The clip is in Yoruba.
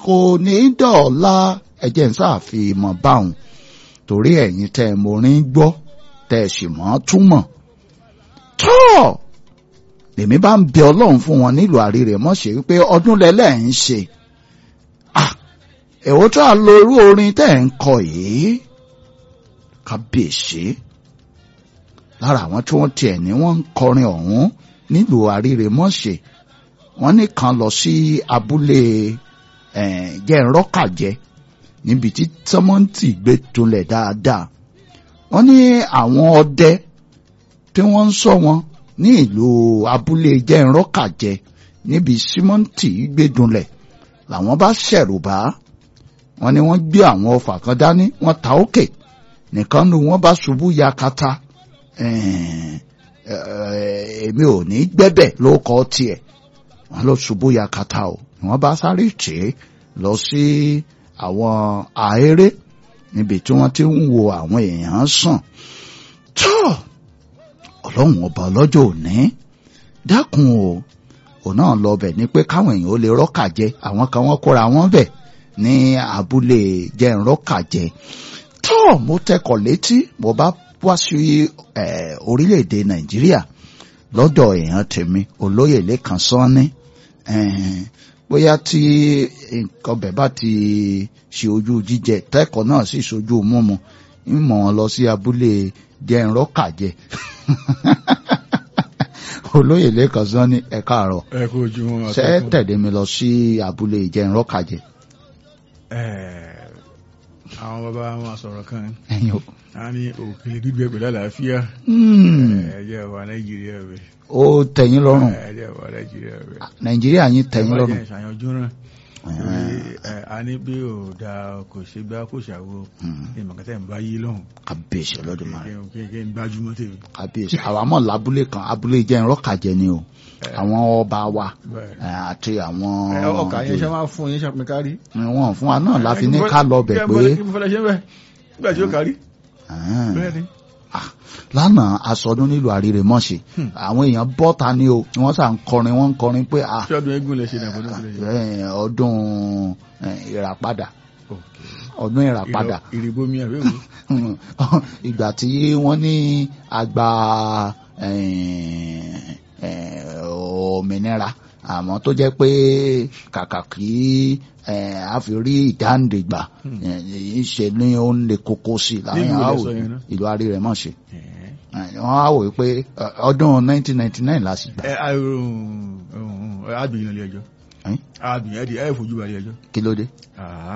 kò ní dọ̀la ẹ̀jẹ̀ ń sáàfihàn báwọn torí ẹ̀yin tẹ́ ẹ morin gbọ́ tẹ́ ẹ sì mọ́ túmọ̀ tọ́ lèmi bá ń bẹ ọlọ́run fún wọn nílùú àríre mọ́ ṣe wípé ọdún lẹ́lẹ́ ń ṣe èwo tó à lo irú orin tẹ́ ẹ̀ ń kọ yìí kábíyèsí lára àwọn tí wọ́n tiẹ̀ ní wọ́n ń kọrin ọ̀hún nílùú àríre mọ́ ṣe wọ́n ní kan lọ sí abúlé jẹ́nrọ́kàjẹ́ níbi tí tọ́mọ́ǹtì gbé tunlẹ̀ dáadáa wọ́n ní àwọn ọdẹ tí wọ́n ń sọ wọn ní ìlú abúlé jẹ́nrọ́kàjẹ́ níbi símọ́ǹtì gbé dunlẹ̀ làwọn bá ṣẹ̀rù bá wọ́n ní wọ́n gbé àwọn ọfà kan dání wọ́n ta òkè nìkan nu wọ́n bá ṣubú yakata èmi ò ní gbẹ́bẹ̀ ló kọ́ tiẹ̀ wọ́n lọ ṣubú yakata o wọ́n bá sáré tì í lọ sí àwọn àéré níbi tí wọ́n ti ń wo àwọn èèyàn sàn tó ọlọ́run ọba ọlọ́jọ́ òní dákun o òun náà lọ bẹ̀ ni pé káwọn èèyàn ó lè rọ́kà jẹ àwọn kan wọ́n kóra wọn bẹ̀ ní abúlé jẹ́nrọ́kà jẹ tó mo tẹkọ̀ létí mo bá wá sí orílẹ̀-èdè nàìjíríà lọ́dọ̀ èèyàn tèmi olóyè lẹ́kan sọ́ni bóyá tí nǹkan bẹ̀ bá ti ṣe ojú jíjẹ tẹ́kọ̀ọ́ náà sì ṣojú mímu ń mọ̀ wọn lọ sí abúlé jẹ́nrọ́kàjẹ olóyè lẹ́kan sọ́ni ẹ káàárọ̀ ẹ kú ojúmọ́ ṣé tẹ̀lé mi lọ sí abúlé jẹ́nrọ́kàjẹ. àwọn bàbá wọn sọ̀rọ̀ kan ẹ̀yin o. a ní òkèlè gbígbẹ pẹ̀lú àlàáfíà ẹ̀jẹ̀ wà nàìjíríà rẹ̀ ó tẹ̀yìn lọ́rùn ẹ̀jẹ̀ wà nàìjíríà rẹ̀ nàìjíríà yín tẹ̀yìn lọ́rùn. ẹ̀jẹ̀ ìṣàyàn ojú náà a ní bí ò da kò ṣe gbá kò ṣàwo ìmọ̀kẹ́tẹ̀ ń bá yí lọ́hùn kábíyèsí Olódùmarè kéèké ń gbájúmọ́ tèmi. kábíyèsí àwa mọ̀ lábúlé kan abúlé jẹ́ ìrọ́kàjẹ́ ni o àwọn ọba wa àti àwọn ọkà yẹn ṣe máa fún yín ṣàpín kárí. wọn fún wa náà láfi ní ká lọ bẹ̀ pé kí mo fẹ́ lọ ṣe ń bẹ̀ nígbà tí ó kárí. bẹ́ẹ̀ ni lánàá aṣọdún nílùú àríre mọ́ṣe àwọn èèyàn bọ́ta ni o wọ́n sà ń kọrin wọ́n ń kọrin pé ṣé ọdún eégún lè ṣe ní àbọ̀dún lè ṣe. ọdún ìràpadà ọdún ìràpadà ìrìbomi àbẹ̀wò. ìgbà tí wọ́n ní àgbà òmìnira àmọ́ tó jẹ́ pé kàkà kí a fi rí ìdáǹdègbà ṣe ní ó ń le koko sí i láàrin àwò ìlú àríre mọ̀ ṣe wọ́n á wò pé ọdún 1999 la sì gbà. àgbìyàn ilé ẹjọ́ àgbìyàn ẹ̀ fojú balẹ̀ ẹjọ́. kí ló dé.